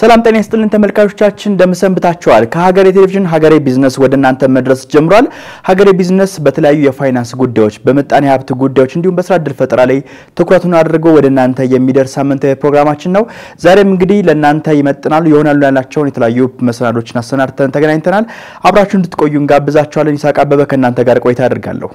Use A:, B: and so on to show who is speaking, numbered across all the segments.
A: ሰላም ጤና ይስጥልን ተመልካቾቻችን፣ እንደምሰንብታችኋል። ከሀገሬ ቴሌቪዥን ሀገሬ ቢዝነስ ወደ እናንተ መድረስ ጀምሯል። ሀገሬ ቢዝነስ በተለያዩ የፋይናንስ ጉዳዮች፣ በምጣኔ ሀብት ጉዳዮች እንዲሁም በስራ እድል ፈጠራ ላይ ትኩረቱን አድርጎ ወደ እናንተ የሚደርስ ሳምንታዊ ፕሮግራማችን ነው። ዛሬም እንግዲህ ለእናንተ ይመጥናሉ ይሆናሉ ያላቸውን የተለያዩ መሰናዶችን አሰናድተን ተገናኝተናል። አብራችሁ እንድትቆዩ እንጋብዛችኋለን። ይሳቅ አበበ ከእናንተ ጋር ቆይታ አድርጋለሁ።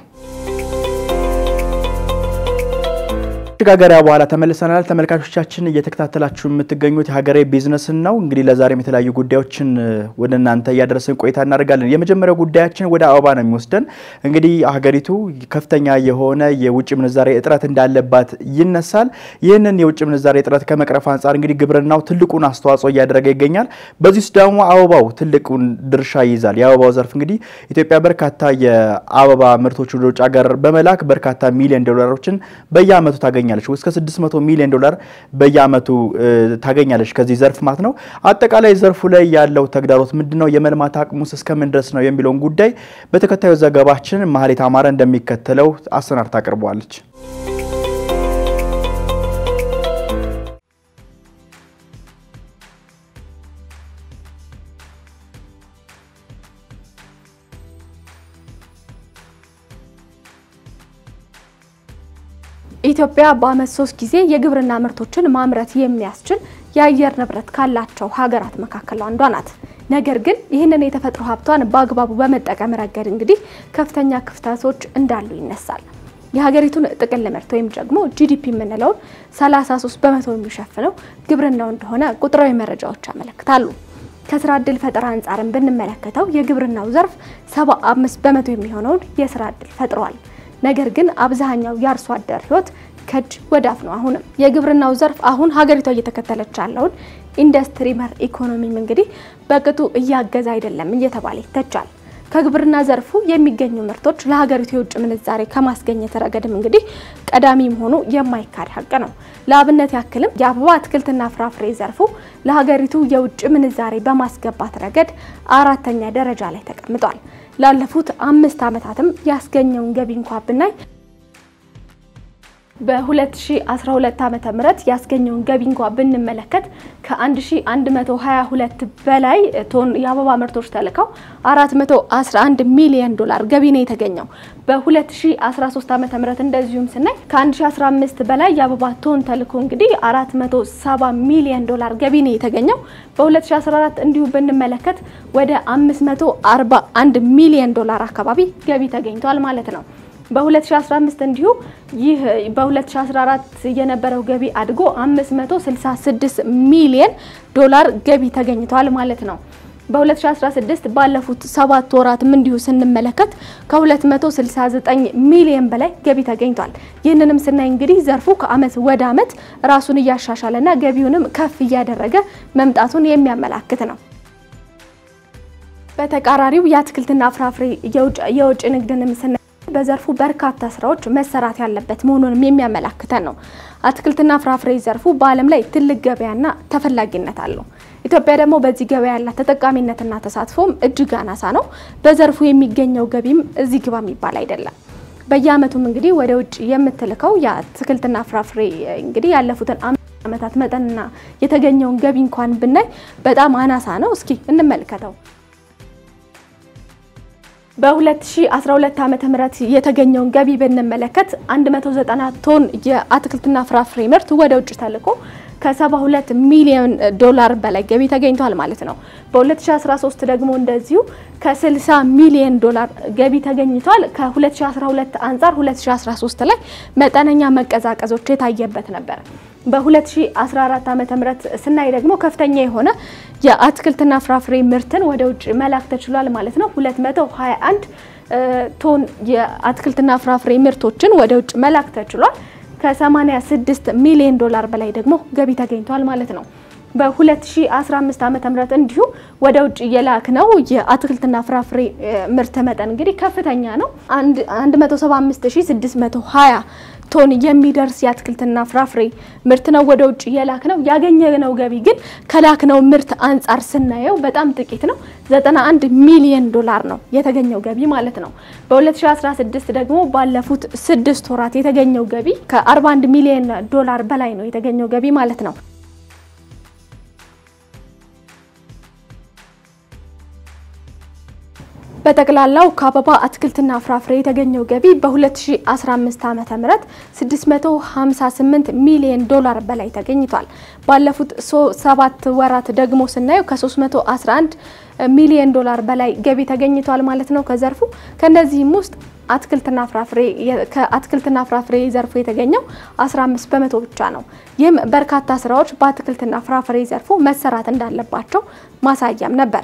A: መሸጋገሪያ በኋላ ተመልሰናል። ተመልካቾቻችን እየተከታተላችሁ የምትገኙት የሀገሬ ቢዝነስን ነው። እንግዲህ ለዛሬም የተለያዩ ጉዳዮችን ወደ እናንተ እያደረስን ቆይታ እናደርጋለን። የመጀመሪያው ጉዳያችን ወደ አበባ ነው የሚወስደን። እንግዲህ ሀገሪቱ ከፍተኛ የሆነ የውጭ ምንዛሬ እጥረት እንዳለባት ይነሳል። ይህንን የውጭ ምንዛሬ እጥረት ከመቅረፍ አንጻር እንግዲህ ግብርናው ትልቁን አስተዋጽኦ እያደረገ ይገኛል። በዚህ ውስጥ ደግሞ አበባው ትልቁን ድርሻ ይይዛል። የአበባው ዘርፍ እንግዲህ ኢትዮጵያ በርካታ የአበባ ምርቶች ወደ ውጭ ሀገር በመላክ በርካታ ሚሊዮን ዶላሮችን በየአመቱ ታገኛለች ታገኛለች እስከ 600 ሚሊዮን ዶላር በየአመቱ ታገኛለች ከዚህ ዘርፍ ማለት ነው። አጠቃላይ ዘርፉ ላይ ያለው ተግዳሮት ምንድነው? የመልማት አቅሙስ እስከምን ድረስ ነው የሚለውን ጉዳይ በተከታዩ ዘገባችን ማህሌት አማረ እንደሚከተለው አሰናድታ አቅርበዋለች።
B: ኢትዮጵያ በአመት ሶስት ጊዜ የግብርና ምርቶችን ማምረት የሚያስችል የአየር ንብረት ካላቸው ሀገራት መካከል አንዷ ናት። ነገር ግን ይህንን የተፈጥሮ ሀብቷን በአግባቡ በመጠቀም ረገድ እንግዲህ ከፍተኛ ክፍተቶች እንዳሉ ይነሳል። የሀገሪቱን ጥቅል ምርት ወይም ደግሞ ጂዲፒ የምንለውን 33 በመቶ የሚሸፍነው ግብርናው እንደሆነ ቁጥራዊ መረጃዎች ያመለክታሉ። ከስራ እድል ፈጠራ አንጻርን ብንመለከተው የግብርናው ዘርፍ 75 በመቶ የሚሆነውን የስራ እድል ፈጥሯል። ነገር ግን አብዛኛው የአርሶ አደር ህይወት ከእጅ ወደ አፍ ነው። አሁንም የግብርናው ዘርፍ አሁን ሀገሪቷ እየተከተለች ያለውን ኢንዱስትሪ መር ኢኮኖሚም እንግዲህ በቅጡ እያገዘ አይደለም እየተባለ ይተቻል። ከግብርና ዘርፉ የሚገኙ ምርቶች ለሀገሪቱ የውጭ ምንዛሬ ከማስገኘት ረገድም እንግዲህ ቀዳሚ መሆኑ የማይካድ ሀቅ ነው። ለአብነት ያክልም የአበባ አትክልትና ፍራፍሬ ዘርፉ ለሀገሪቱ የውጭ ምንዛሬ በማስገባት ረገድ አራተኛ ደረጃ ላይ ተቀምጧል። ላለፉት አምስት ዓመታትም ያስገኘውን ገቢ እንኳ ብናይ በ2012 ዓመተ ምህረት ያስገኘውን ገቢ እንኳ ብንመለከት ከ1122 በላይ ቶን የአበባ ምርቶች ተልከው 411 ሚሊዮን ዶላር ገቢ ነው የተገኘው። በ2013 ዓመተ ምህረት እንደዚሁም ስናይ ከ1015 በላይ የአበባ ቶን ተልኮ እንግዲህ 470 ሚሊዮን ዶላር ገቢ ነው የተገኘው። በ2014 እንዲሁ ብንመለከት ወደ 541 ሚሊዮን ዶላር አካባቢ ገቢ ተገኝቷል ማለት ነው። በ2015 እንዲሁ ይህ በ2014 የነበረው ገቢ አድጎ 566 ሚሊዮን ዶላር ገቢ ተገኝቷል ማለት ነው። በ2016 ባለፉት ሰባት ወራትም እንዲሁ ስንመለከት ከ269 ሚሊዮን በላይ ገቢ ተገኝቷል። ይህንንም ስናይ እንግዲህ ዘርፉ ከአመት ወደ አመት ራሱን እያሻሻለና ገቢውንም ከፍ እያደረገ መምጣቱን የሚያመላክት ነው። በተቃራሪው የአትክልትና ፍራፍሬ የውጭ ንግድንም ስናይ በዘርፉ በርካታ ስራዎች መሰራት ያለበት መሆኑንም የሚያመላክተን ነው። አትክልትና ፍራፍሬ ዘርፉ በዓለም ላይ ትልቅ ገበያና ተፈላጊነት አለው። ኢትዮጵያ ደግሞ በዚህ ገበያ ያላት ተጠቃሚነትና ተሳትፎም እጅግ አናሳ ነው። በዘርፉ የሚገኘው ገቢም እዚህ ግባ የሚባል አይደለም። በየአመቱም እንግዲህ ወደ ውጭ የምትልከው የአትክልትና ፍራፍሬ እንግዲህ ያለፉትን አመታት መጠንና የተገኘውን ገቢ እንኳን ብናይ በጣም አናሳ ነው። እስኪ እንመልከተው። በ2012 ዓመተ ምህረት የተገኘውን ገቢ ብንመለከት 190 ቶን የአትክልትና ፍራፍሬ ምርት ወደ ውጭ ተልኮ ከ72 ሚሊዮን ዶላር በላይ ገቢ ተገኝቷል ማለት ነው። በ2013 ደግሞ እንደዚሁ ከ60 ሚሊዮን ዶላር ገቢ ተገኝቷል። ከ2012 አንጻር 2013 ላይ መጠነኛ መቀዛቀዞች የታየበት ነበር። በ2014 ዓመተ ምህረት ስናይ ደግሞ ከፍተኛ የሆነ የአትክልትና ፍራፍሬ ምርትን ወደ ውጭ መላክ ተችሏል ማለት ነው። 221 ቶን የአትክልትና ፍራፍሬ ምርቶችን ወደ ውጭ መላክ ተችሏል። ከ86 ሚሊዮን ዶላር በላይ ደግሞ ገቢ ተገኝቷል ማለት ነው። በ2015 ዓመተ ምህረት እንዲሁ ወደ ውጭ የላክ ነው የአትክልትና ፍራፍሬ ምርት መጠን እንግዲህ ከፍተኛ ነው 175620 ቶን የሚደርስ የአትክልትና ፍራፍሬ ምርት ነው ወደ ውጭ የላክ ነው። ያገኘነው ገቢ ግን ከላክነው ምርት አንጻር ስናየው በጣም ጥቂት ነው። 91 ሚሊዮን ዶላር ነው የተገኘው ገቢ ማለት ነው። በ2016 ደግሞ ባለፉት ስድስት ወራት የተገኘው ገቢ ከ41 ሚሊዮን ዶላር በላይ ነው የተገኘው ገቢ ማለት ነው። በጠቅላላው ከአበባ አትክልትና ፍራፍሬ የተገኘው ገቢ በ2015 ዓ.ም 658 ሚሊዮን ዶላር በላይ ተገኝቷል። ባለፉት ሰባት ወራት ደግሞ ስናየው ከ311 ሚሊዮን ዶላር በላይ ገቢ ተገኝቷል ማለት ነው ከዘርፉ ከነዚህም ውስጥ አትክልትና ፍራፍሬ ከአትክልትና ፍራፍሬ ዘርፉ የተገኘው 15 በመቶ ብቻ ነው። ይህም በርካታ ስራዎች በአትክልትና ፍራፍሬ ዘርፉ መሰራት እንዳለባቸው ማሳያም ነበር።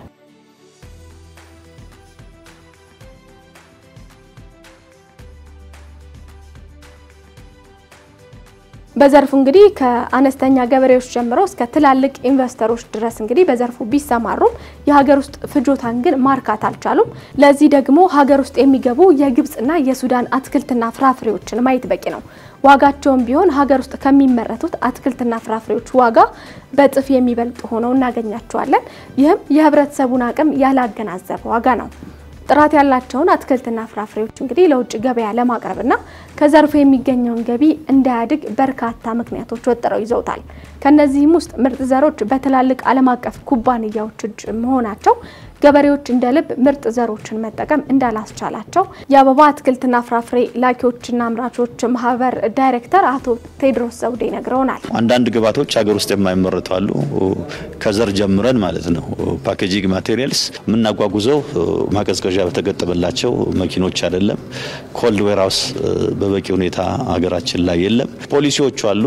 B: በዘርፉ እንግዲህ ከአነስተኛ ገበሬዎች ጀምሮ እስከ ትላልቅ ኢንቨስተሮች ድረስ እንግዲህ በዘርፉ ቢሰማሩም የሀገር ውስጥ ፍጆታን ግን ማርካት አልቻሉም። ለዚህ ደግሞ ሀገር ውስጥ የሚገቡ የግብጽና የሱዳን አትክልትና ፍራፍሬዎችን ማየት በቂ ነው። ዋጋቸውም ቢሆን ሀገር ውስጥ ከሚመረቱት አትክልትና ፍራፍሬዎች ዋጋ በእጥፍ የሚበልጡ ሆነው እናገኛቸዋለን። ይህም የህብረተሰቡን አቅም ያላገናዘበ ዋጋ ነው። ጥራት ያላቸውን አትክልትና ፍራፍሬዎች እንግዲህ ለውጭ ገበያ ለማቅረብና ከዘርፉ የሚገኘውን ገቢ እንዳያድግ በርካታ ምክንያቶች ወጥረው ይዘውታል። ከነዚህም ውስጥ ምርጥ ዘሮች በትላልቅ ዓለም አቀፍ ኩባንያዎች እጅ መሆናቸው ገበሬዎች እንደ ልብ ምርጥ ዘሮችን መጠቀም እንዳላስቻላቸው የአበባ አትክልትና ፍራፍሬ ላኪዎችና አምራቾች ማህበር ዳይሬክተር አቶ ቴድሮስ ዘውዴ ነግረውናል።
C: አንዳንድ ግብዓቶች ሀገር ውስጥ የማይመረቱ አሉ። ከዘር ጀምረን ማለት ነው። ፓኬጂንግ ማቴሪያልስ የምናጓጉዘው ማቀዝቀዣ በተገጠመላቸው መኪኖች አይደለም። ኮልድ ዌርሃውስ በበቂ ሁኔታ ሀገራችን ላይ የለም። ፖሊሲዎቹ አሉ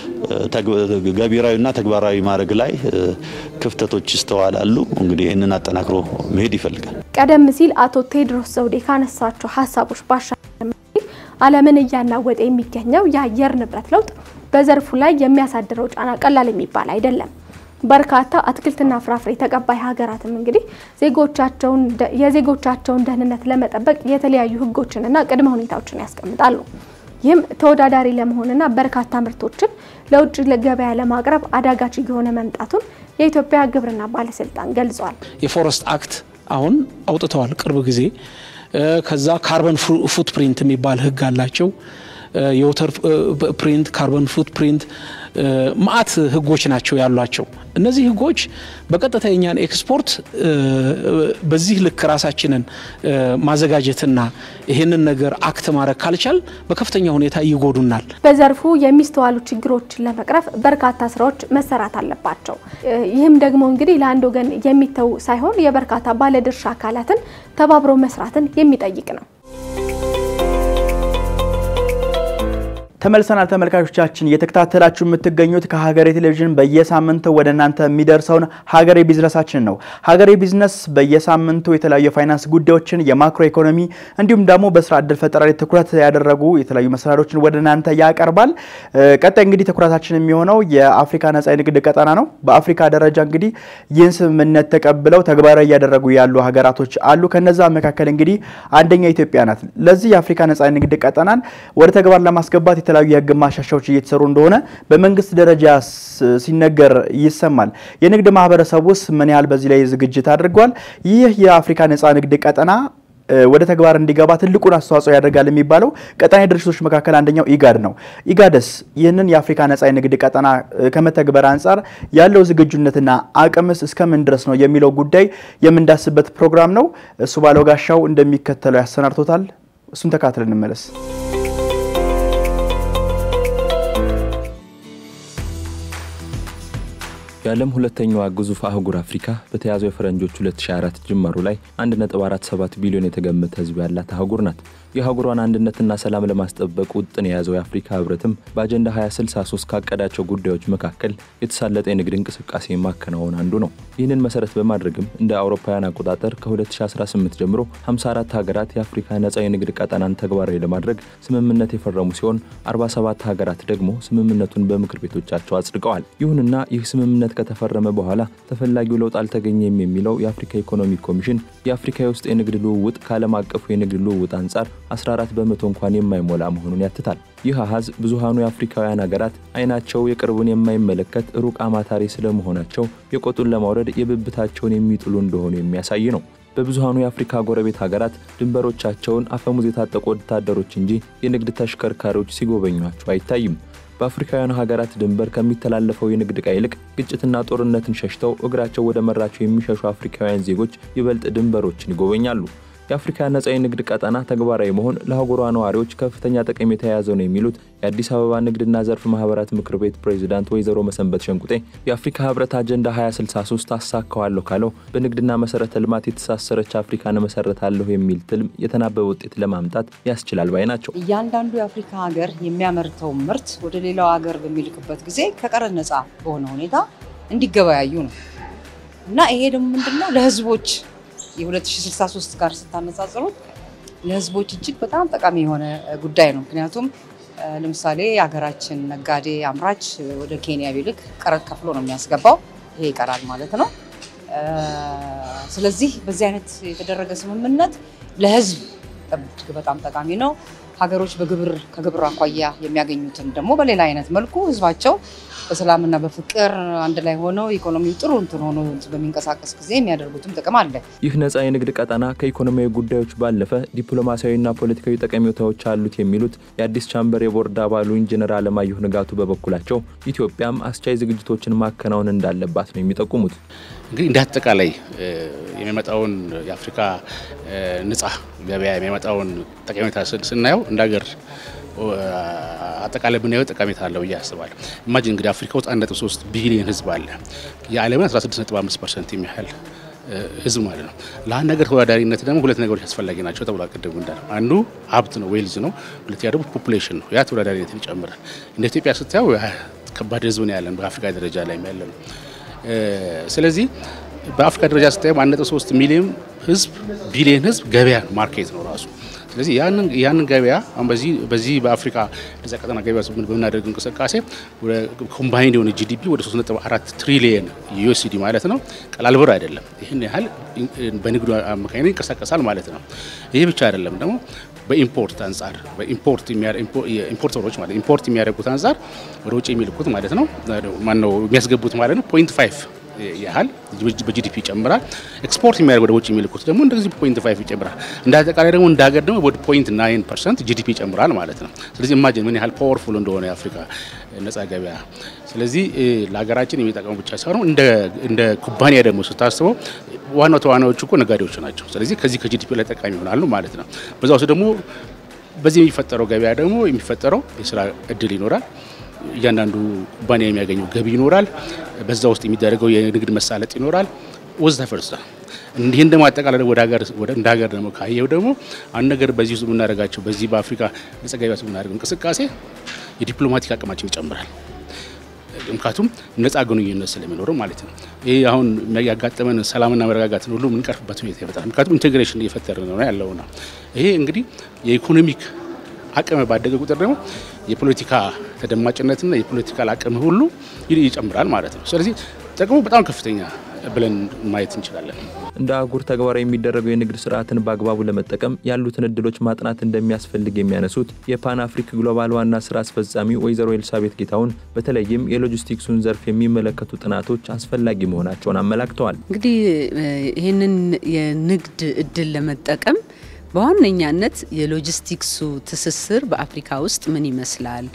C: ገቢራዊና ተግባራዊ ማድረግ ላይ ክፍተቶች ይስተዋላሉ። እንግዲህ ይህንን አጠናክሮ መሄድ ይፈልጋል።
B: ቀደም ሲል አቶ ቴድሮስ ዘውዴ ካነሳቸው ሀሳቦች ባሻገር ዓለምን እያናወጠ የሚገኘው የአየር ንብረት ለውጥ በዘርፉ ላይ የሚያሳድረው ጫና ቀላል የሚባል አይደለም። በርካታ አትክልትና ፍራፍሬ ተቀባይ ሀገራትም እንግዲህ ዜጎቻቸውን የዜጎቻቸውን ደህንነት ለመጠበቅ የተለያዩ ሕጎችንና ቅድመ ሁኔታዎችን ያስቀምጣሉ። ይህም ተወዳዳሪ ለመሆንና በርካታ ምርቶችን ለውጭ ገበያ ለማቅረብ አዳጋች እየሆነ መምጣቱን የኢትዮጵያ ግብርና ባለስልጣን ገልጿል።
D: የፎረስት አክት አሁን አውጥተዋል ቅርብ ጊዜ። ከዛ ካርበን ፉት ፕሪንት የሚባል ህግ አላቸው። የወተር ፕሪንት፣ ካርበን ፉት ፕሪንት ማአት ህጎች ናቸው ያሏቸው። እነዚህ ህጎች በቀጥታ የኛን ኤክስፖርት በዚህ ልክ ራሳችንን ማዘጋጀትና ይህንን ነገር አክት ማድረግ ካልቻል በከፍተኛ ሁኔታ ይጎዱናል።
B: በዘርፉ የሚስተዋሉ ችግሮችን ለመቅረፍ በርካታ ስራዎች መሰራት አለባቸው። ይህም ደግሞ እንግዲህ ለአንድ ወገን የሚተው ሳይሆን የበርካታ ባለድርሻ አካላትን ተባብሮ መስራትን የሚጠይቅ ነው።
A: ተመልሰናል ተመልካቾቻችን፣ እየተከታተላችሁ የምትገኙት ከሀገሬ ቴሌቪዥን በየሳምንቱ ወደ እናንተ የሚደርሰውን ሀገሬ ቢዝነሳችን ነው። ሀገሬ ቢዝነስ በየሳምንቱ የተለያዩ የፋይናንስ ጉዳዮችን፣ የማክሮ ኢኮኖሚ እንዲሁም ደግሞ በስራ እድል ፈጠራ ላይ ትኩረት ያደረጉ የተለያዩ መሰናዶችን ወደ እናንተ ያቀርባል። ቀጣይ እንግዲህ ትኩረታችን የሚሆነው የአፍሪካ ነጻ የንግድ ቀጠና ነው። በአፍሪካ ደረጃ እንግዲህ ይህን ስምምነት ተቀብለው ተግባራዊ እያደረጉ ያሉ ሀገራቶች አሉ። ከነዛ መካከል እንግዲህ አንደኛ ኢትዮጵያ ናት። ለዚህ የአፍሪካ ነጻ የንግድ ቀጠናን ወደ ተግባር ለማስገባት የተለያዩ የህግ ማሻሻያዎች እየተሰሩ እንደሆነ በመንግስት ደረጃ ሲነገር ይሰማል። የንግድ ማህበረሰብ ውስጥ ምን ያህል በዚህ ላይ ዝግጅት አድርጓል? ይህ የአፍሪካ ነጻ ንግድ ቀጠና ወደ ተግባር እንዲገባ ትልቁን አስተዋጽኦ ያደርጋል የሚባለው ቀጠናዊ ድርጅቶች መካከል አንደኛው ኢጋድ ነው። ኢጋድስ ይህንን የአፍሪካ ነጻ የንግድ ቀጠና ከመተግበር አንጻር ያለው ዝግጁነትና አቅምስ እስከምን ድረስ ነው የሚለው ጉዳይ የምንዳስበት ፕሮግራም ነው። እሱ ባለው ጋሻው እንደሚከተለው ያሰናድቶታል። እሱን ተካትለን እንመለስ።
E: የዓለም ሁለተኛዋ ግዙፍ አህጉር አፍሪካ በተያዘው የፈረንጆች 2024 ጅማሩ ላይ 1.47 ቢሊዮን የተገመተ ህዝብ ያላት አህጉር ናት። የአህጉሯን አንድነትና ሰላም ለማስጠበቅ ውጥን የያዘው የአፍሪካ ህብረትም በአጀንዳ 2063 ካቀዳቸው ጉዳዮች መካከል የተሳለጠ የንግድ እንቅስቃሴ ማከናወን አንዱ ነው። ይህንን መሰረት በማድረግም እንደ አውሮፓውያን አቆጣጠር ከ2018 ጀምሮ 54 ሀገራት የአፍሪካ ነጻ የንግድ ቀጠናን ተግባራዊ ለማድረግ ስምምነት የፈረሙ ሲሆን 47 ሀገራት ደግሞ ስምምነቱን በምክር ቤቶቻቸው አጽድቀዋል። ይሁንና ይህ ስምምነት ከተፈረመ በኋላ ተፈላጊው ለውጥ አልተገኘም የሚለው የአፍሪካ ኢኮኖሚ ኮሚሽን የአፍሪካ የውስጥ የንግድ ልውውጥ ከዓለም አቀፉ የንግድ ልውውጥ አንጻር 14 በመቶ እንኳን የማይሞላ መሆኑን ያትታል። ይህ አሃዝ ብዙሃኑ የአፍሪካውያን ሀገራት አይናቸው የቅርቡን የማይመለከት ሩቅ አማታሪ ስለመሆናቸው የቆጡን ለማውረድ የብብታቸውን የሚጥሉ እንደሆኑ የሚያሳይ ነው። በብዙሃኑ የአፍሪካ ጎረቤት ሀገራት ድንበሮቻቸውን አፈሙዝ የታጠቁ ወታደሮች እንጂ የንግድ ተሽከርካሪዎች ሲጎበኟቸው አይታይም። በአፍሪካውያን ሀገራት ድንበር ከሚተላለፈው የንግድ ዕቃ ይልቅ ግጭትና ጦርነትን ሸሽተው እግራቸው ወደ መራቸው የሚሸሹ አፍሪካውያን ዜጎች ይበልጥ ድንበሮችን ይጎበኛሉ። የአፍሪካ ነጻ የንግድ ቀጠና ተግባራዊ መሆን ለአህጉሯ ነዋሪዎች ከፍተኛ ጠቀሜታ የያዘው ነው የሚሉት የአዲስ አበባ ንግድና ዘርፍ ማህበራት ምክር ቤት ፕሬዚዳንት ወይዘሮ መሰንበት ሸንቁጤ የአፍሪካ ህብረት አጀንዳ 2063 አሳካዋለሁ ካለው በንግድና መሰረተ ልማት የተሳሰረች አፍሪካን መሰረታለሁ የሚል ትልም የተናበበ ውጤት ለማምጣት ያስችላል ባይ ናቸው።
F: እያንዳንዱ የአፍሪካ ሀገር የሚያመርተው ምርት ወደ ሌላው ሀገር በሚልክበት ጊዜ ከቀረጥ ነፃ በሆነ ሁኔታ እንዲገበያዩ ነው እና ይሄ ደግሞ ምንድነው ለህዝቦች የ2063 ጋር ስታነጻጽሩት ለህዝቦች እጅግ በጣም ጠቃሚ የሆነ ጉዳይ ነው። ምክንያቱም ለምሳሌ የሀገራችን ነጋዴ አምራች ወደ ኬንያ ቢልክ ቀረጥ ከፍሎ ነው የሚያስገባው። ይሄ ይቀራል ማለት ነው። ስለዚህ በዚህ አይነት የተደረገ ስምምነት ለህዝብ እጅግ በጣም ጠቃሚ ነው። ሀገሮች በግብር ከግብር አኳያ የሚያገኙትን ደግሞ በሌላ አይነት መልኩ ህዝባቸው በሰላምና በፍቅር አንድ ላይ ሆነው ኢኮኖሚው ጥሩ እንትን ሆኖ በሚንቀሳቀስ ጊዜ የሚያደርጉትም ጥቅም አለ።
E: ይህ ነጻ የንግድ ቀጠና ከኢኮኖሚያዊ ጉዳዮች ባለፈ ዲፕሎማሲያዊና ፖለቲካዊ ጠቀሜታዎች አሉት የሚሉት የአዲስ ቻምበር የቦርድ አባሉ ኢንጂነር አለማየሁ ንጋቱ በበኩላቸው ኢትዮጵያም አስቻይ ዝግጅቶችን ማከናወን እንዳለባት ነው የሚጠቁሙት።
G: እንግዲህ እንደ አጠቃላይ የሚመጣውን የአፍሪካ ነጻ ገበያ የሚመጣውን ጠቀሜታ ስናየው እንደ ሀገር አጠቃላይ ብናየው ጠቀሜታ አለው ብዬ አስባለሁ። ኢማጂን እንግዲህ አፍሪካ ውስጥ 1.3 ቢሊዮን ህዝብ አለ። የዓለምን 16.5 ፐርሰንት የሚያህል ህዝብ ማለት ነው። ለአንድ ነገር ተወዳዳሪነት ደግሞ ሁለት ነገሮች አስፈላጊ ናቸው ተብሏል። ቅድም እንዳለው አንዱ ሀብት ነው፣ ዌልዝ ነው። ሁለተኛ ደግሞ ፖፑሌሽን ነው። ያ ተወዳዳሪነትን ይጨምራል። እንደ ኢትዮጵያ ስታየው ከባድ ህዝብ ነው ያለን በአፍሪካ ደረጃ ላይ ያለ ነው። ስለዚህ በአፍሪካ ደረጃ ስታየው 1.3 ሚሊዮን ህዝብ ቢሊዮን ህዝብ ገበያ ማርኬት ነው ራሱ ስለዚህ ያንን ገበያ አሁን በዚህ በዚህ በአፍሪካ ነጻ ቀጠና ገበያ በምናደርግ እንቅስቃሴ ኮምባይንድ የሆነ ጂዲፒ ወደ 3.4 ትሪሊየን ዩኤስዲ ማለት ነው። ቀላል ብር አይደለም። ይህን ያህል በንግዱ አማካኝነት ይንቀሳቀሳል ማለት ነው። ይህ ብቻ አይደለም ደግሞ በኢምፖርት አንጻር በኢምፖርት ኢምፖርተሮች ማለት ኢምፖርት የሚያደርጉት አንጻር ወደ ውጭ የሚልኩት ማለት ነው ማነው የሚያስገቡት ማለት ነው ፖይንት ፋይቭ ያህል በጂዲፒ ይጨምራል። ኤክስፖርት የሚያደርግ ወደ ውጭ የሚልኩት ደግሞ እንደዚህ ፖይንት ፋይቭ ይጨምራል። እንደ አጠቃላይ ደግሞ እንደ ሀገር ደግሞ ወደ ፖይንት ናይን ፐርሰንት ጂዲፒ ይጨምራል ማለት ነው። ስለዚህ ኢማጂን ምን ያህል ፓወርፉል እንደሆነ የአፍሪካ ነጻ ገበያ። ስለዚህ ለሀገራችን የሚጠቀሙ ብቻ ሳይሆን እንደ ኩባንያ ደግሞ ስታስበው ዋናው ተዋናዮቹ እኮ ነጋዴዎች ናቸው። ስለዚህ ከዚህ ከጂዲፒ ላይ ጠቃሚ ይሆናሉ ማለት ነው። በዛ ውስጥ ደግሞ በዚህ የሚፈጠረው ገበያ ደግሞ የሚፈጠረው የስራ እድል ይኖራል። እያንዳንዱ ኩባንያ የሚያገኘው ገቢ ይኖራል። በዛ ውስጥ የሚደረገው የንግድ መሳለጥ ይኖራል። ወዘተ ፈርሳ እንዲህን ደግሞ አጠቃላይ ወደ ሀገር እንደ ሀገር ደግሞ ካየው ደግሞ አንድ ነገር በዚህ ውስጥ የምናደርጋቸው በዚህ በአፍሪካ ነጻ ገበያ ውስጥ የምናደርገው እንቅስቃሴ የዲፕሎማቲክ አቅማችን ይጨምራል። ምክንያቱም ነጻ ግንኙነት ስለሚኖረው ማለት ነው። ይህ አሁን ያጋጠመን ሰላምና መረጋጋትን ሁሉ የምንቀርፍበት ሁኔታ ይፈጥራል። ምክንያቱም ኢንቴግሬሽን እየፈጠረ ነው ያለው ነው። ይሄ እንግዲህ የኢኮኖሚክ አቅም ባደገ ቁጥር ደግሞ የፖለቲካ ተደማጭነትና የፖለቲካል አቅም ሁሉ ይጨምራል ማለት ነው። ስለዚህ ጥቅሙ በጣም ከፍተኛ ብለን ማየት እንችላለን።
E: እንደ አህጉር ተግባራዊ የሚደረገው የንግድ ስርዓትን በአግባቡ ለመጠቀም ያሉትን እድሎች ማጥናት እንደሚያስፈልግ የሚያነሱት የፓን አፍሪክ ግሎባል ዋና ስራ አስፈጻሚ ወይዘሮ ኤልሳቤት ጌታሁን በተለይም የሎጂስቲክሱን ዘርፍ የሚመለከቱ ጥናቶች አስፈላጊ መሆናቸውን አመላክተዋል።
H: እንግዲህ ይህንን የንግድ እድል ለመጠቀም በዋነኛነት የሎጂስቲክሱ ትስስር በአፍሪካ ውስጥ ምን ይመስላል፣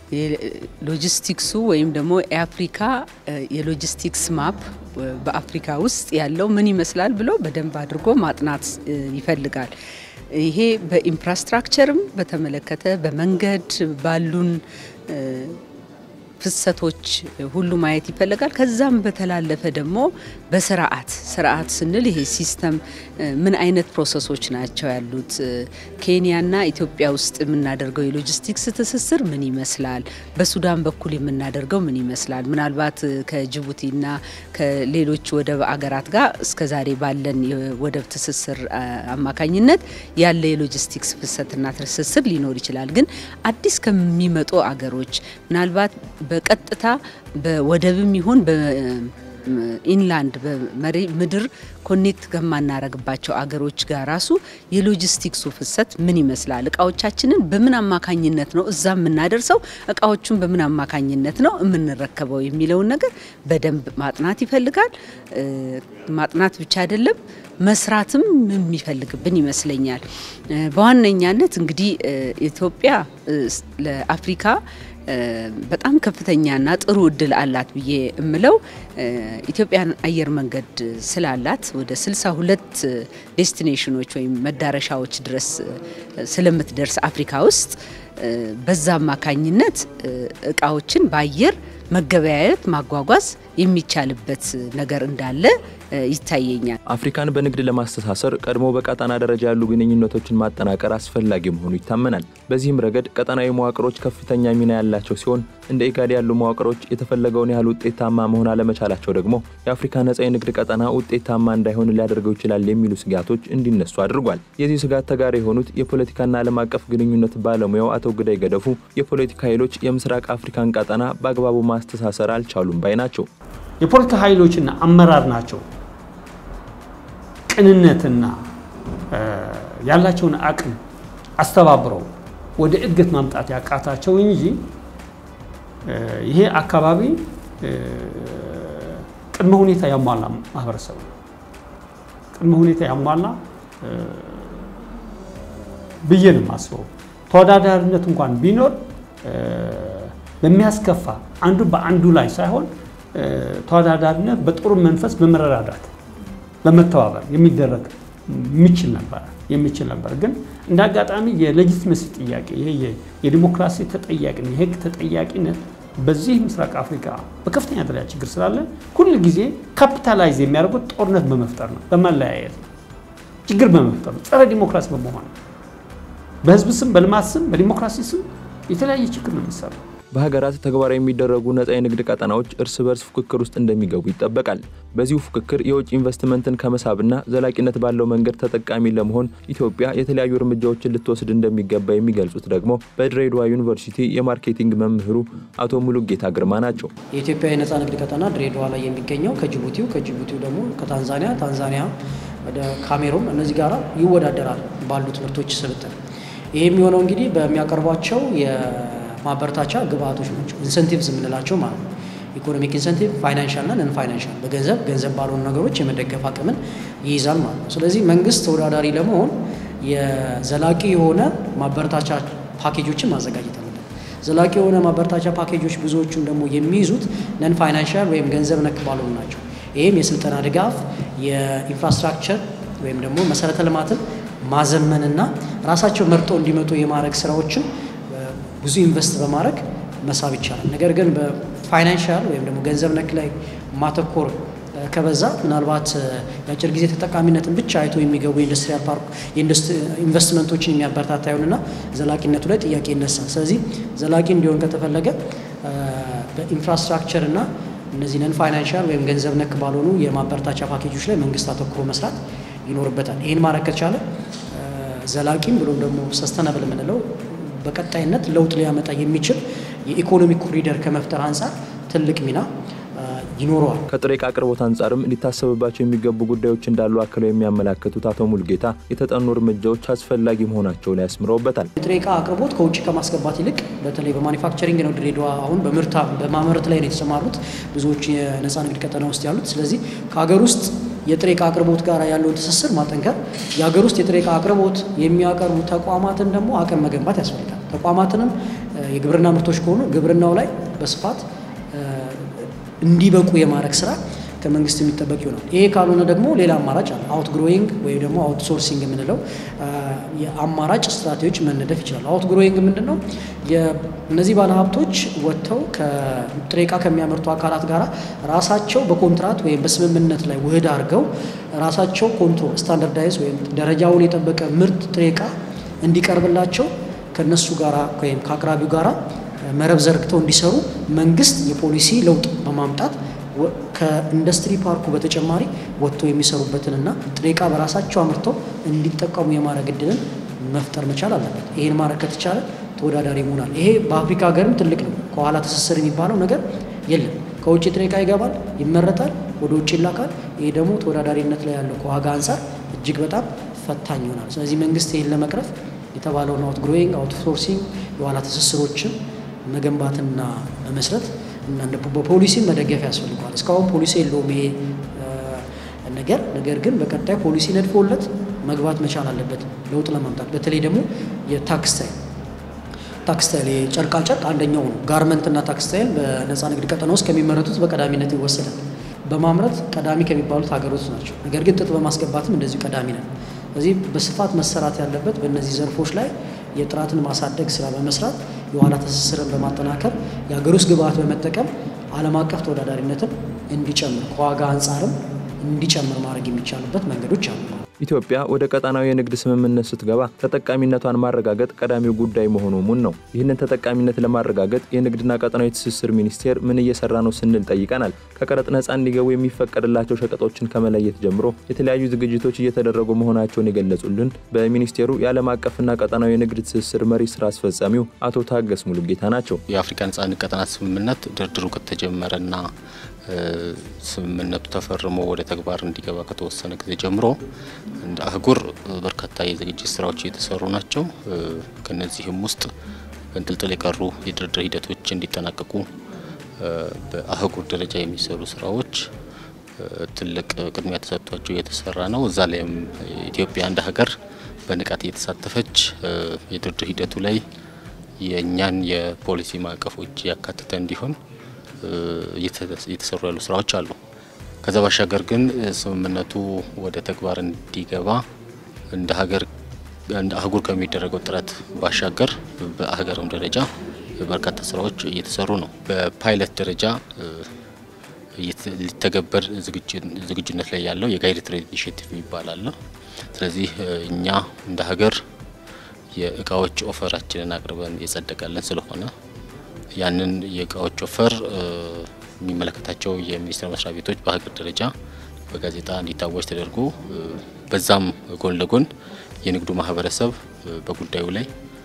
H: ሎጂስቲክሱ ወይም ደግሞ የአፍሪካ የሎጂስቲክስ ማፕ በአፍሪካ ውስጥ ያለው ምን ይመስላል ብሎ በደንብ አድርጎ ማጥናት ይፈልጋል። ይሄ በኢንፍራስትራክቸርም በተመለከተ በመንገድ ባሉን ፍሰቶች ሁሉ ማየት ይፈልጋል። ከዛም በተላለፈ ደግሞ በስርዓት ስርዓት ስንል ይሄ ሲስተም ምን አይነት ፕሮሰሶች ናቸው ያሉት? ኬንያና ኢትዮጵያ ውስጥ የምናደርገው የሎጂስቲክስ ትስስር ምን ይመስላል? በሱዳን በኩል የምናደርገው ምን ይመስላል? ምናልባት ከጅቡቲና ከሌሎች ወደብ አገራት ጋር እስከዛሬ ባለን የወደብ ትስስር አማካኝነት ያለ የሎጂስቲክስ ፍሰትና ትስስር ሊኖር ይችላል። ግን አዲስ ከሚመጡ አገሮች ምናልባት በቀጥታ በወደብም ይሁን በኢንላንድ በመሬ ምድር ኮኔክት ከማናረግባቸው አገሮች ጋር ራሱ የሎጂስቲክሱ ፍሰት ምን ይመስላል? እቃዎቻችንን በምን አማካኝነት ነው እዛ የምናደርሰው? እቃዎቹን በምን አማካኝነት ነው የምንረከበው የሚለውን ነገር በደንብ ማጥናት ይፈልጋል። ማጥናት ብቻ አይደለም መስራትም የሚፈልግብን ይመስለኛል። በዋነኛነት እንግዲህ ኢትዮጵያ ለአፍሪካ በጣም ከፍተኛና ጥሩ እድል አላት ብዬ እምለው ኢትዮጵያን አየር መንገድ ስላላት ወደ 62 ዴስቲኔሽኖች ወይም መዳረሻዎች ድረስ ስለምትደርስ አፍሪካ ውስጥ በዛ አማካኝነት እቃዎችን በአየር መገበያየት ማጓጓዝ የሚቻልበት ነገር እንዳለ ይታየኛል።
E: አፍሪካን በንግድ ለማስተሳሰር ቀድሞ በቀጠና ደረጃ ያሉ ግንኙነቶችን ማጠናቀር አስፈላጊ መሆኑ ይታመናል። በዚህም ረገድ ቀጠናዊ መዋቅሮች ከፍተኛ ሚና ያላቸው ሲሆን እንደ ኢጋድ ያሉ መዋቅሮች የተፈለገውን ያህል ውጤታማ መሆን አለመቻላቸው ደግሞ የአፍሪካ ነጻ የንግድ ቀጠና ውጤታማ እንዳይሆን ሊያደርገው ይችላል የሚሉ ስጋቶች እንዲነሱ አድርጓል። የዚህ ስጋት ተጋሪ የሆኑት የፖለቲካና ዓለም አቀፍ ግንኙነት ባለሙያው አቶ ግዳይ ገደፉ የፖለቲካ ኃይሎች የምስራቅ አፍሪካን ቀጠና በአግባቡ ማስተሳሰር አልቻሉም ባይ ናቸው።
I: የፖለቲካ ኃይሎችና አመራር ናቸው ቅንነትና ያላቸውን አቅም አስተባብረው ወደ እድገት ማምጣት ያቃታቸው እንጂ ይሄ አካባቢ ቅድመ ሁኔታ ያሟላ ማህበረሰብ ነው። ቅድመ ሁኔታ ያሟላ ብዬ ነው የማስበው። ተወዳዳሪነት እንኳን ቢኖር በሚያስከፋ አንዱ በአንዱ ላይ ሳይሆን ተወዳዳሪነት በጥሩ መንፈስ በመረዳዳት በመተባበር የሚደረግ የሚችል ነበር የሚችል ነበር። ግን እንደ አጋጣሚ የሌጂትመሲ ጥያቄ ይሄ የዲሞክራሲ ተጠያቂነት የህግ ተጠያቂነት በዚህ ምስራቅ አፍሪካ በከፍተኛ ደረጃ ችግር ስላለ ሁል ጊዜ ካፒታላይዝ የሚያደርጉት ጦርነት በመፍጠር ነው፣ በመለያየት ነው፣ ችግር በመፍጠር ነው፣ ጸረ ዲሞክራሲ በመሆን ነው። በህዝብ ስም፣ በልማት ስም፣ በዲሞክራሲ ስም የተለያየ ችግር ነው የሚሰራው።
E: በሀገራት ተግባራዊ የሚደረጉ ነጻ የንግድ ቀጠናዎች እርስ በርስ ፉክክር ውስጥ እንደሚገቡ ይጠበቃል። በዚሁ ፉክክር የውጭ ኢንቨስትመንትን ከመሳብና ዘላቂነት ባለው መንገድ ተጠቃሚ ለመሆን ኢትዮጵያ የተለያዩ እርምጃዎችን ልትወስድ እንደሚገባ የሚገልጹት ደግሞ በድሬዳዋ ዩኒቨርሲቲ የማርኬቲንግ መምህሩ አቶ ሙሉጌታ ግርማ ናቸው።
J: የኢትዮጵያ የነጻ ንግድ ቀጠና ድሬዳዋ ላይ የሚገኘው ከጅቡቲው ከጅቡቲው ደግሞ ከታንዛኒያ ታንዛኒያ ወደ ካሜሩን እነዚህ ጋር ይወዳደራል ባሉት ምርቶች ስብጥር። ይህ የሚሆነው እንግዲህ በሚያቀርቧቸው ማበረታቻ ግብአቶች ናቸው። ኢንሰንቲቭስ የምንላቸው ማለት ነው። ኢኮኖሚክ ኢንሰንቲቭ፣ ፋይናንሻል እና ነን ፋይናንሻል በገንዘብ ገንዘብ ባልሆኑ ነገሮች የመደገፍ አቅምን ይይዛል ማለት ነው። ስለዚህ መንግስት ተወዳዳሪ ለመሆን የዘላቂ የሆነ ማበረታቻ ፓኬጆችን ማዘጋጀት አለበት። ዘላቂ የሆነ ማበረታቻ ፓኬጆች ብዙዎቹን ደግሞ የሚይዙት ነን ፋይናንሻል ወይም ገንዘብ ነክ ባልሆኑ ናቸው። ይህም የስልጠና ድጋፍ፣ የኢንፍራስትራክቸር ወይም ደግሞ መሰረተ ልማትን ማዘመንና ራሳቸው መርጠው እንዲመጡ የማድረግ ስራዎችን ብዙ ኢንቨስት በማድረግ መሳብ ይቻላል። ነገር ግን በፋይናንሻል ወይም ደግሞ ገንዘብ ነክ ላይ ማተኮር ከበዛ ምናልባት የአጭር ጊዜ ተጠቃሚነትን ብቻ አይቶ የሚገቡ የኢንዱስትሪያል ፓርክ ኢንቨስትመንቶችን የሚያበረታታ ይሆንና ዘላቂነቱ ላይ ጥያቄ ይነሳል። ስለዚህ ዘላቂ እንዲሆን ከተፈለገ በኢንፍራስትራክቸር እና እነዚህ ነን ፋይናንሻል ወይም ገንዘብ ነክ ባልሆኑ የማበረታቻ ፓኬጆች ላይ መንግስት አተኩሮ መስራት ይኖርበታል። ይህን ማድረግ ከቻለ ዘላቂም ብሎም ደግሞ ሰስተናብል የምንለው በቀጣይነት ለውጥ ሊያመጣ የሚችል የኢኮኖሚ ኮሪደር ከመፍጠር አንጻር ትልቅ ሚና ይኖረዋል።
E: ከጥሬ ዕቃ አቅርቦት አንጻርም ሊታሰብባቸው የሚገቡ ጉዳዮች እንዳሉ አክለው የሚያመላክቱት አቶ ሙልጌታ የተጠኑ እርምጃዎች አስፈላጊ መሆናቸውን ያስምረውበታል።
J: የጥሬ ዕቃ አቅርቦት ከውጭ ከማስገባት ይልቅ በተለይ በማኒፋክቸሪንግ ነው ድሬዳዋ አሁን በምርታ በማምረት ላይ ነው የተሰማሩት ብዙዎች የነፃ ንግድ ቀጠና ውስጥ ያሉት። ስለዚህ ከሀገር ውስጥ የጥሬ ዕቃ አቅርቦት ጋር ያለውን ትስስር ማጠንከር፣ የሀገር ውስጥ የጥሬ ዕቃ አቅርቦት የሚያቀርቡ ተቋማትን ደግሞ አቅም መገንባት ያስፈልጋል። ተቋማትንም የግብርና ምርቶች ከሆኑ ግብርናው ላይ በስፋት እንዲበቁ የማድረግ ስራ ከመንግስት የሚጠበቅ ይሆናል። ይሄ ካልሆነ ደግሞ ሌላ አማራጭ አለ። አውት ግሮዊንግ ወይም ደግሞ አውት ሶርሲንግ የምንለው የአማራጭ ስትራቴጂዎች መነደፍ ይችላል። አውት ግሮዊንግ ምንድን ነው? እነዚህ ባለሀብቶች ወጥተው ከጥሬ ዕቃ ከሚያመርቱ አካላት ጋር ራሳቸው በኮንትራት ወይም በስምምነት ላይ ውህድ አድርገው ራሳቸው ኮንትሮል ስታንዳርዳይዝ ወይም ደረጃውን የጠበቀ ምርት ጥሬ ዕቃ እንዲቀርብላቸው ከነሱ ጋራ ወይም ከአቅራቢው ጋራ መረብ ዘርግተው እንዲሰሩ መንግስት የፖሊሲ ለውጥ በማምጣት ከኢንዱስትሪ ፓርኩ በተጨማሪ ወጥተው የሚሰሩበትንና ጥሬ ዕቃ በራሳቸው አምርተው እንዲጠቀሙ የማድረግ እድልን መፍጠር መቻል አለበት። ይህን ማድረግ ከተቻለ ተወዳዳሪ ይሆናል። ይሄ በአፍሪካ ሀገርም ትልቅ ነው። ከኋላ ትስስር የሚባለው ነገር የለም። ከውጭ ጥሬ ዕቃ ይገባል፣ ይመረታል፣ ወደ ውጭ ይላካል። ይሄ ደግሞ ተወዳዳሪነት ላይ ያለው ከዋጋ አንጻር እጅግ በጣም ፈታኝ ይሆናል። ስለዚህ መንግስት ይህን ለመቅረፍ የተባለውን አውት ግሮዊንግ አውት ሶርሲንግ የኋላ ትስስሮችን መገንባትና መመስረት እና በፖሊሲን መደገፍ ያስፈልገዋል። እስካሁን ፖሊሲ የለውም ይሄ ነገር። ነገር ግን በቀጣይ ፖሊሲ ነድፎለት መግባት መቻል አለበት ለውጥ ለማምጣት በተለይ ደግሞ የታክስ ታይም ታክስታይል የጨርቃጨርቅ አንደኛው ነው። ጋርመንትና ታክስታይል በነፃ ንግድ ቀጠና ውስጥ ከሚመረቱት በቀዳሚነት ይወሰዳል። በማምረት ቀዳሚ ከሚባሉት ሀገሮች ናቸው። ነገር ግን ጥጥ በማስገባትም እንደዚሁ ቀዳሚ ነን። ስለዚህ በስፋት መሰራት ያለበት በእነዚህ ዘርፎች ላይ የጥራትን ማሳደግ ስራ በመስራት የኋላ ትስስርን በማጠናከር የሀገር ውስጥ ግብአት በመጠቀም ዓለም አቀፍ ተወዳዳሪነትን እንዲጨምር ከዋጋ አንጻርም እንዲጨምር ማድረግ የሚቻልበት መንገዶች አሉ።
E: ኢትዮጵያ ወደ ቀጣናዊ የንግድ ስምምነት ስትገባ ተጠቃሚነቷን ማረጋገጥ ቀዳሚው ጉዳይ መሆኑ ሙን ነው። ይህንን ተጠቃሚነት ለማረጋገጥ የንግድና ቀጣናዊ ትስስር ሚኒስቴር ምን እየሰራ ነው ስንል ጠይቀናል። ከቀረጥ ነፃ እንዲገቡ የሚፈቀድላቸው ሸቀጦችን ከመለየት ጀምሮ የተለያዩ ዝግጅቶች እየተደረጉ መሆናቸውን የገለጹልን በሚኒስቴሩ የዓለም አቀፍና ቀጣናዊ የንግድ ትስስር መሪ ስራ አስፈጻሚው አቶ ታገስ ሙሉጌታ ናቸው።
K: የአፍሪካ ነፃ ንግድ ቀጠና ስምምነት ድርድሩ ከተጀመረና ስምምነቱ ተፈርሞ ወደ ተግባር እንዲገባ ከተወሰነ ጊዜ ጀምሮ እንደ አህጉር በርካታ የዝግጅት ስራዎች እየተሰሩ ናቸው። ከነዚህም ውስጥ በንጥልጥል የቀሩ የድርድር ሂደቶች እንዲጠናቀቁ በአህጉር ደረጃ የሚሰሩ ስራዎች ትልቅ ቅድሚያ ተሰጥቷቸው እየተሰራ ነው። እዛ ላይም ኢትዮጵያ እንደ ሀገር በንቃት እየተሳተፈች የድርድር ሂደቱ ላይ የእኛን የፖሊሲ ማዕቀፎች ያካተተ እንዲሆን እየተሰሩ ያሉ ስራዎች አሉ። ከዛ ባሻገር ግን ስምምነቱ ወደ ተግባር እንዲገባ እንደ ሀገር እንደ አህጉር ከሚደረገው ጥረት ባሻገር በሀገርም ደረጃ በርካታ ስራዎች እየተሰሩ ነው። በፓይለት ደረጃ ሊተገበር ዝግጁነት ላይ ያለው የጋይድ ትሬድ ኢኒሽቲቭ ይባላል። ስለዚህ እኛ እንደ ሀገር የእቃዎች ኦፈራችንን አቅርበን የጸደቀለን ስለሆነ ያንን የእቃዎች ኦፈር የሚመለከታቸው የሚኒስቴር መስሪያ ቤቶች በሀገር ደረጃ በጋዜጣ እንዲታወጅ ተደርጎ በዛም ጎን ለጎን የንግዱ ማህበረሰብ በጉዳዩ ላይ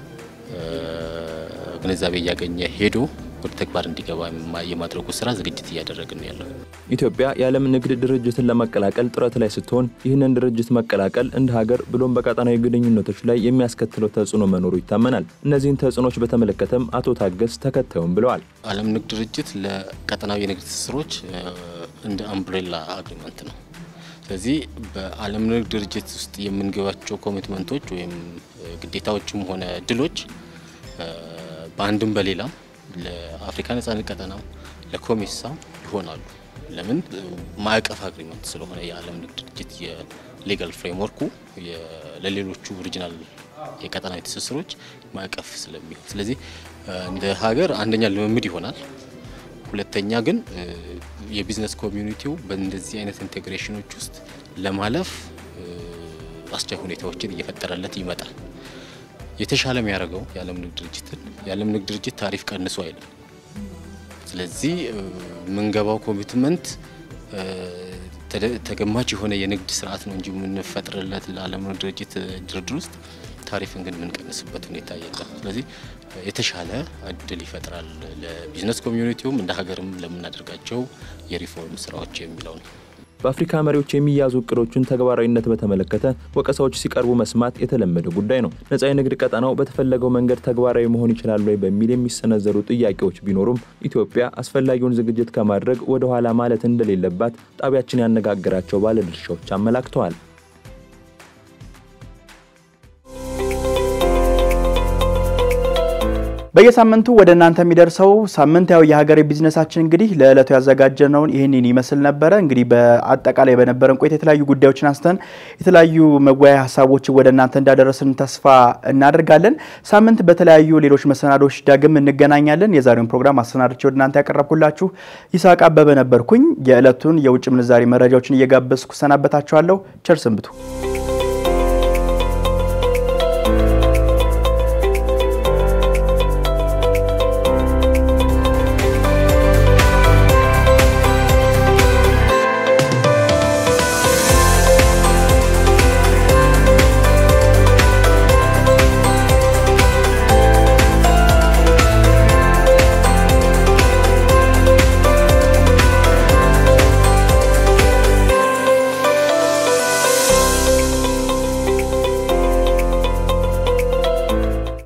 K: ግንዛቤ እያገኘ ሄዶ ወደ ተግባር እንዲገባ የማድረጉ ስራ ዝግጅት እያደረግን ያለው።
E: ኢትዮጵያ የዓለም ንግድ ድርጅትን ለመቀላቀል ጥረት ላይ ስትሆን ይህንን ድርጅት መቀላቀል እንደ ሀገር ብሎም በቀጣናዊ ግንኙነቶች ላይ የሚያስከትለው ተጽዕኖ መኖሩ ይታመናል። እነዚህን ተጽዕኖች በተመለከተም አቶ ታገስ ተከታዩም ብለዋል።
K: ዓለም ንግድ ድርጅት ለቀጠናዊ የንግድ ትስስሮች እንደ አምብሬላ አግሪመንት ነው። ስለዚህ በዓለም ንግድ ድርጅት ውስጥ የምንገባቸው ኮሚትመንቶች ወይም ግዴታዎችም ሆነ ድሎች በአንድም በሌላም ለአፍሪካ ነጻነት ቀጠና ለኮሜሳም ይሆናሉ። ለምን ማዕቀፍ አግሪመንት ስለሆነ የዓለም ንግድ ድርጅት የሌጋል ፍሬምወርኩ ለሌሎቹ ኦሪጂናል የቀጠናዊ ትስስሮች ማዕቀፍ ስለሚሆን፣ ስለዚህ እንደ ሀገር አንደኛ ልምምድ ይሆናል። ሁለተኛ ግን የቢዝነስ ኮሚዩኒቲው በእንደዚህ አይነት ኢንቴግሬሽኖች ውስጥ ለማለፍ አስቻይ ሁኔታዎችን እየፈጠረለት ይመጣል። የተሻለ የሚያደርገው የዓለም ንግድ ድርጅትን የዓለም ንግድ ድርጅት ታሪፍ ቀንሶ አይልም። ስለዚህ የምንገባው ኮሚትመንት ተገማች የሆነ የንግድ ስርዓት ነው እንጂ የምንፈጥርለት ለዓለም ንግድ ድርጅት ድርድር ውስጥ ታሪፍን ግን የምንቀንስበት ሁኔታ የለም። ስለዚህ የተሻለ እድል ይፈጥራል ለቢዝነስ ኮሚዩኒቲውም እንደ ሀገርም ለምናደርጋቸው የሪፎርም ስራዎች የሚለው ነው።
E: በአፍሪካ መሪዎች የሚያዙ እቅዶችን ተግባራዊነት በተመለከተ ወቀሳዎች ሲቀርቡ መስማት የተለመደ ጉዳይ ነው። ነጻ የንግድ ቀጠናው በተፈለገው መንገድ ተግባራዊ መሆን ይችላል ወይ በሚል የሚሰነዘሩ ጥያቄዎች ቢኖሩም ኢትዮጵያ አስፈላጊውን ዝግጅት ከማድረግ ወደ ኋላ ማለት እንደሌለባት ጣቢያችን ያነጋገራቸው ባለድርሻዎች አመላክተዋል።
A: በየሳምንቱ ወደ እናንተ የሚደርሰው ሳምንታዊ የሀገሬ ቢዝነሳችን እንግዲህ ለዕለቱ ያዘጋጀነውን ይህንን ይመስል ነበረ። እንግዲህ በአጠቃላይ በነበረን ቆይታ የተለያዩ ጉዳዮችን አንስተን የተለያዩ መወያያ ሀሳቦችን ወደ እናንተ እንዳደረስን ተስፋ እናደርጋለን። ሳምንት በተለያዩ ሌሎች መሰናዶች ዳግም እንገናኛለን። የዛሬውን ፕሮግራም አሰናድቼ ወደ እናንተ ያቀረብኩላችሁ ይስሐቅ አበበ ነበርኩኝ። የዕለቱን የውጭ ምንዛሬ መረጃዎችን እየጋበዝኩ ሰናበታችኋለሁ። ቸር ሰንብቱ።